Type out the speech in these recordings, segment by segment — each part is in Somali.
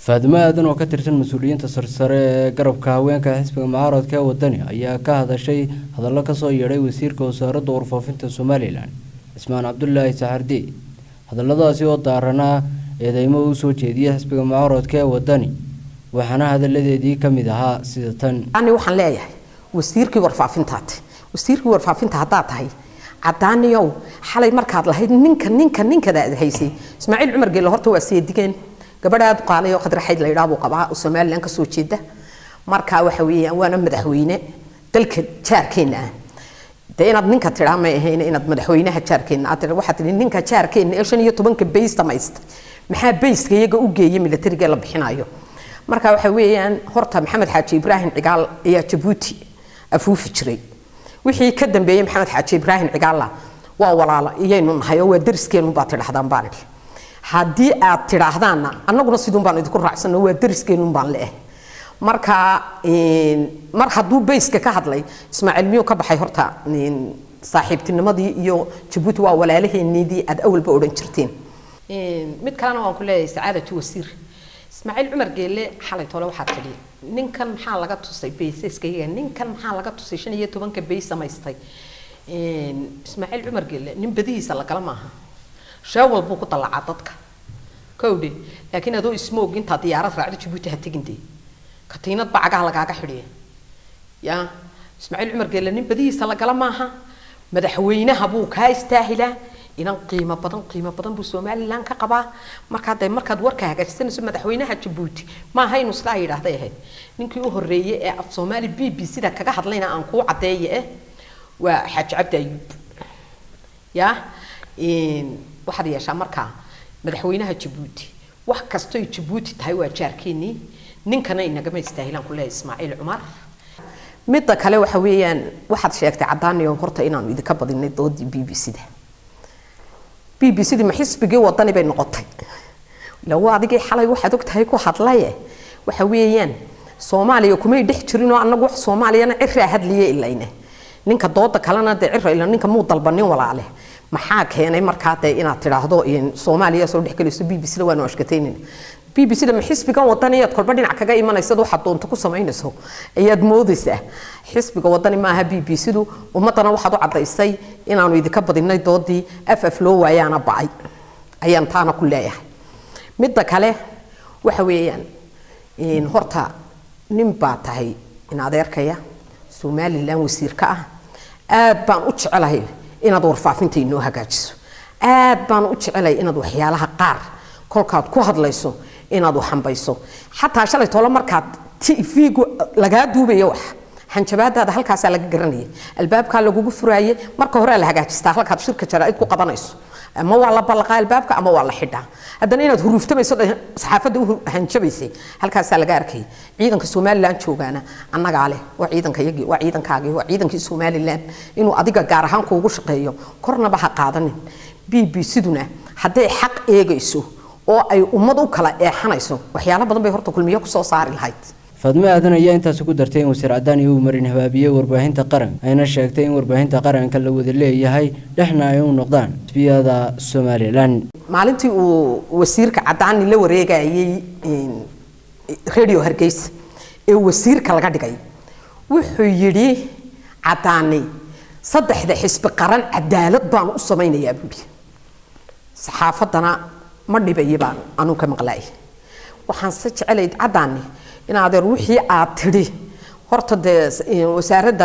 faadimo aadan oo ka tirsan mas-uuliyiinta sarsare ee garabka haweenka xisbiga mucaaradka ee wadani ayaa ka hadashay hadallo kasoo yeedhay wasiirka wasaaradda warfaafinta somalilan cismaan cabdulaahi saxardi hadalladaasi oo daaranaa eedeymo uu soo jeediyay xisbiga mucaaradka ee wadani waxaana hadalladeedii ka mid ahaa sida tan ani waxaan leeyahay wasiirkii warfaafintaad wasiirkii warfaafinta haddaad tahay cadaaniyow xalay markaad lahayd ninka ninka ninkadaad haysay ismaaciil cumar geelle horta waa seedigeen gabadhaad qaalayo khadraxayd la yidhaah buu qabaa oo somalilan ka soo jeeda marka waxa weeyaan waana madaxweyne dalka jaarkeenna ah dee inaad ninka tidhaa may ahayn inaad madaxweynaha jaarkeenna aad tidhaa waxaad tidhi ninka jaarkeenna ee shan iyo tobanka bays dhamaysta maxaa bayska iyaga u geeya milatariga la bixinayo marka waxa weeyaan horta maxamed xaaji ibraahim cigaal ayaa jabuuti afuufi jiray wixii ka dambeeyey maxamed xaaji ibraahim cigaalla waa walaalo iyaynu nahay oo waa dariskeenu baad tidhahdaan baan idhi haddii aad tidhaahdaanna annaguna siduun baan idinku raacsanno waa dariskeenu baan leeh marka mar hadduu bayska ka hadlay ismaaciil miyuu ka baxay horta saaxiibtinimadii iyo jabuuti waa walaalaheenniidii aad awalba odhan jirteen mid kalena waan ku leeyahay sacaadatu wasiir ismaaciil cumar geelle xalay tole waxaad tidhi ninkan maxaa laga tusay baysaskayga ninkan maxaa laga tusay shan iyo tobanka bays samaystay ismaaciil cumar geelle nin badihiisa lagala maaha sheewal buu ku dallacaa dadka kowdhe laakiin adoo ismoog intaa diyaarad raacdo jabuuti ha tegin dee katiinad baa cagaha lagaaga xidhiya ya ismaaciil cumar geelle nin badihiisa lagala maaha madaxweynaha buu kaa istaahilaa inan qiimo badan qiimo badan buu somalilan ka qabaa markaa de markaad warka hagaajisanayso madaxweynaha jabuuti maaha inuu sidaa yidhaahday ahayd ninkii u horreeyey ee af soomaali b b sida kaga hadlayna aan kuu caddeeye eh waa xaaji cabdi ayuub ya waxaad yeeshaa markaa madaxweynaha jabuuti wax kastoy jabuuti tahay waa jaarkeenii ninkana inagama istaahilaan ku leeyahay ismaaciil cumar midda kale waxa weeyaan waxaad sheegtay caddaaniyo horta inaanu idinka badinay doodii b b c da b b c dii ma xisbigii wadani bay noqotay lawo adigii xalay waxaad ogtahay ku hadlaye waxa weeyaan soomaaliya kumay dhex jirinoo annagu wax soomaaliyana ciraa hadliye ilayne ninka dooda kalena dee cira ila ninka muu dalbanin walaale maxaa keenay markaa dee inaad tidhaahdo soomaaliya soo dhexgelayso b b c da waanu ashkataynayna b b c da ma xisbigan wadani ayaad kolba dhinac kaga imanaysad waxaad doonto ku samaynayso ayaad moodaysaa xisbiga wadani maaha b b c du ummaddana waxaad u caddaysay inaanu idinka badinay doodii af af loo waayaana ba'ay ayaan taana ku leeyahay midda kale waxa weeyaan horta nin baa tahay in adeerkaya somalilan wasiir ka ah aad baan u jecelahay inaad warfaafinta inoo hagaajiso aad baan u jecelahay inaad waxyaalaha qaar kolkaad ku hadlayso inaad waxambayso xataa shalay tolo markaad tv-gu lagaa duubayo wax hanjabaadaada halkaasaa laga garanayay albaabkaa lagugu furaaye marka horea la hagaajistaa halkaad shirka jaraaid ku qabanayso ama waa la ballaqaa albaabka ama waa la xidhaa haddana inaad huruuftamayso saxaafadda u hanjabaysay halkaasaa laga arkayay ciidanka somalilan joogaana annagaa leh waa ciidankayagii waa ciidankaagii waa ciidankii somalilan inuu adiga gaar ahaan kuugu shaqeeyo kornaba ha qaadanin b b c-duna hadday xaq eegayso oo ay ummad u kala eexanayso waxyaalo badan bay horta kulmiyo kusoo saari lahayd faadmo aadan ayaa intaasi ku dartay in wasiir cadaani uu marin habaabiyey warbaahinta qaran ayna sheegtay in warbaahinta qaranka la wada leeyahay dhexna ay u noqdaan xisbiyada somalilan maalintii uu wasiirka cadaani la wareegayay radio hargeysa ee wasiirka laga dhigay wuxuu yidhi cadaani saddexda xisbi qaran cadaalad baan u samaynayaa buuri saxaafaddana ma dhibayi baan anuu ka maqlaay waxaan se jecelay cadaani in adeer wixii aad tidhi horta dee wasaaradda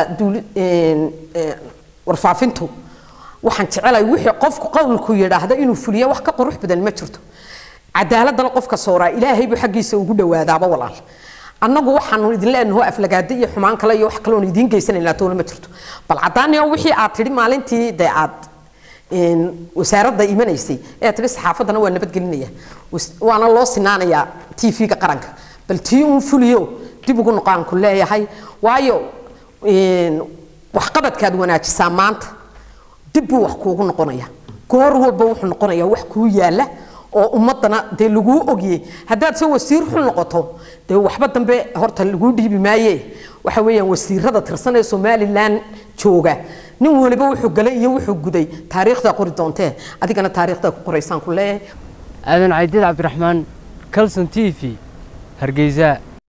warfaafintu waxaan jecelay wixii qofku qowlku yidhaahda inuu fuliya wax ka qurux badan ma jirto cadaaladana qofka sooraa ilaahay buu xaggiisa ugu dhawaadaaba walaal annagu waxaanu idin leenaho aflagaado iyo xumaan kale iyo wax kaloon idiin geysanaynaa toona ma jirto bal cadaaniyo wixii aad tidhi maalintii dee aad wasaaradda imanaysay ee tidhi saxaafaddana waa nabadgelinaya waana loo sinaanayaa t v-ga qaranka bal tii uun fuliyo dib ugu noqaan ku leeyahay waayo waxqabadkaad wanaajisaa maanta dib buu wax kuugu noqonaya goor walba wuxuu noqonayaa wax kuu yaala oo ummadana dee laguu ogyey haddaad se wasiir xun noqoto dee waxba dambe horta laguu dhiibi maaye waxa weeyaan wasiirada tirsan ee somalilan jooga nin waliba wuxuu galay iyo wuxuu guday taariikhdaa qori doontee adigana taariikhdaa ku qoraysaan ku leeyahay aadan caydiid cabdiraxmaan calson t v hargeysa